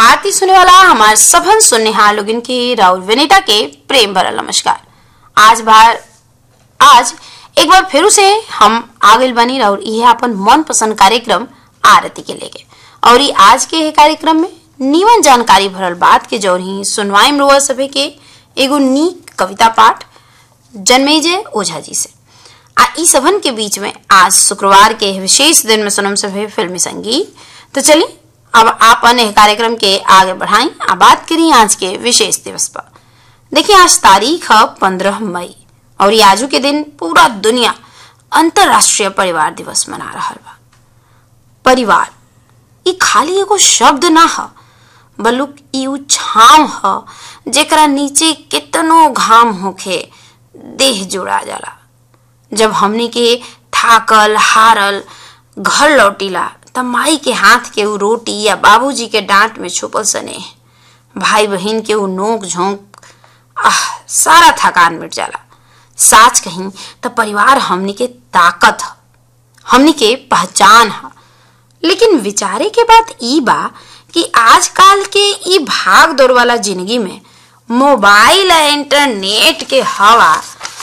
आरती सुने वाला हमार सभन सुननेहार लोगन के राहुल विनीता के प्रेम भरा नमस्कार आज बार आज एक बार फिर से हम आगिल बनी राहुल यह अपन मन पसंद कार्यक्रम आरती के लेके और ये आज के ये कार्यक्रम में नीवन जानकारी भरल बात के जौरही सुनवाई रुआ सभे के एगो नीक कविता पाठ जन्मेजय ओझा जी से आ ई सभन के बीच में आज शुक्रवार के विशेष दिन में सुनम सभे फिल्मी संगीत तो चलिए अब आप अन्य कार्यक्रम के आगे बढ़ाएं आ बात करी आज के विशेष दिवस पर देखिए आज तारीख है पंद्रह मई और ये आजू के दिन पूरा दुनिया अंतरराष्ट्रीय परिवार दिवस मना रहा बा परिवार ई खाली एगो शब्द ना ह बलुक ई उ छाव ह जेकरा नीचे कितनो घाम होखे देह जुड़ा जाला जब हमनी के थाकल हारल घर लौटीला तब माई के हाथ के उ रोटी या बाबूजी के डांट में छुपल सने भाई बहन के उ नोक झोंक आह सारा थकान मिट जाला साच कहीं तो परिवार हमनी के ताकत ह हमनी के पहचान ह लेकिन विचारे के बात ई बा कि आजकल के ई भाग दौड़ वाला जिंदगी में मोबाइल और इंटरनेट के हवा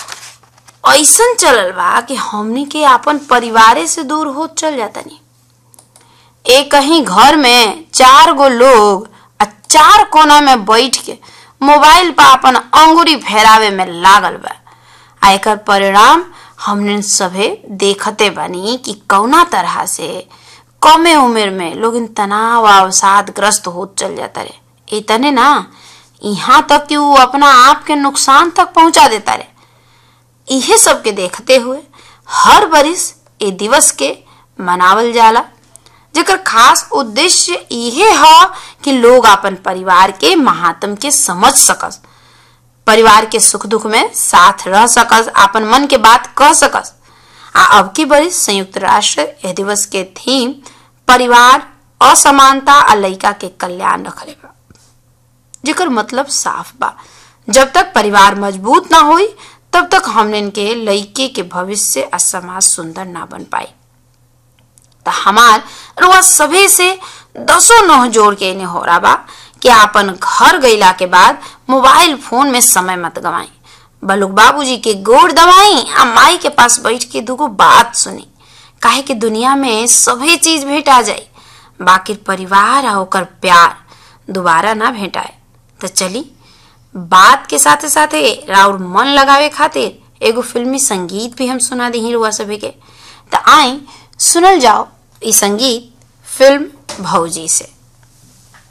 ऐसन चलल बा कि हमनी के अपन परिवारे से दूर हो चल जाता नहीं एक कहीं घर में चार गो लोग आ चार कोना में बैठ के मोबाइल पर अपन अंगुरी फेरावे में लागल बा आ एकर परिणाम हमने सभे देखते बानी कि कौना तरह से कमे उम्र में लोग इन तनाव अवसाद ग्रस्त हो चल जाता रे इतने ना यहाँ तक कि वो अपना आप के नुकसान तक पहुंचा देता रे इहे सब के देखते हुए हर बरिस ए दिवस के मनावल जाला जेकर खास उद्देश्य इहे ह कि लोग अपन परिवार के महात्म के समझ सकस परिवार के सुख दुख में साथ रह सकस अपन मन के बात कह सकस आ अब की बरिस संयुक्त राष्ट्र यह दिवस के थीम परिवार असमानता आ लइका के कल्याण रखले बा जेकर मतलब साफ बा जब तक परिवार मजबूत ना होई तब तक हमने के लइके के भविष्य आ समाज सुंदर ना बन पाई तो हमार रुआ सभे से दसों नोह जोड़ के इन्हें हो रहा बा कि आपन घर गईला के बाद मोबाइल फोन में समय मत गवाई बलुक बाबूजी के गोड़ दवाई आ माई के पास बैठ के दुगो बात सुनी काहे कि दुनिया में सभी चीज भेटा जाई बाकी परिवार आ ओकर प्यार दोबारा ना भेटाए तो चली बात के साथे साथे राउर मन लगावे खातिर एगो फिल्मी संगीत भी हम सुना दी रुआ सभी के तो आई सुनल जाओ ई संगीत फिल्म भौजी से